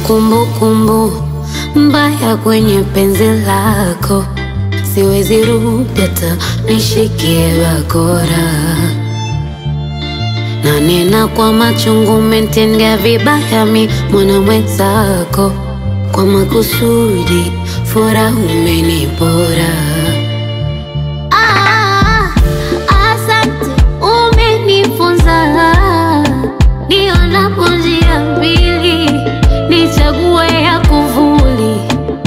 kumbukumbu mbaya kwenye penzi lako, siwezi rudi hata nishikie bakora, na nena kwa machungu, umetendea vibaya mi mwana mwenzako, kwa makusudi furaha umenipora. Ah, asante, umenifunza nionapo njia mbili nichague ya kuvuli.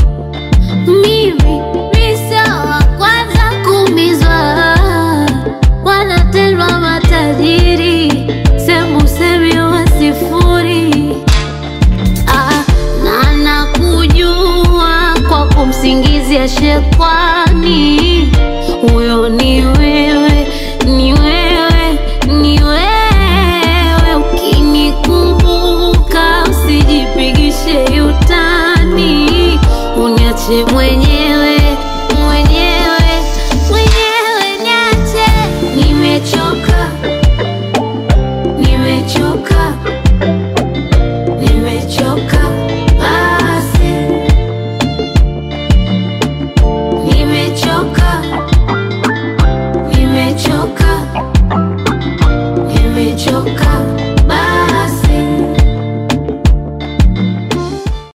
Mimi ni sawa kwanza kuumizwa, wanatendwa matajiri, sembusemi wa sifuri. Ah, na nakujua kwa kumsingizia shekwani, huyo ni wewe, ni wewe, ni wewe. Ukinikumbuka usijipigishe utani, uniache mwenyewe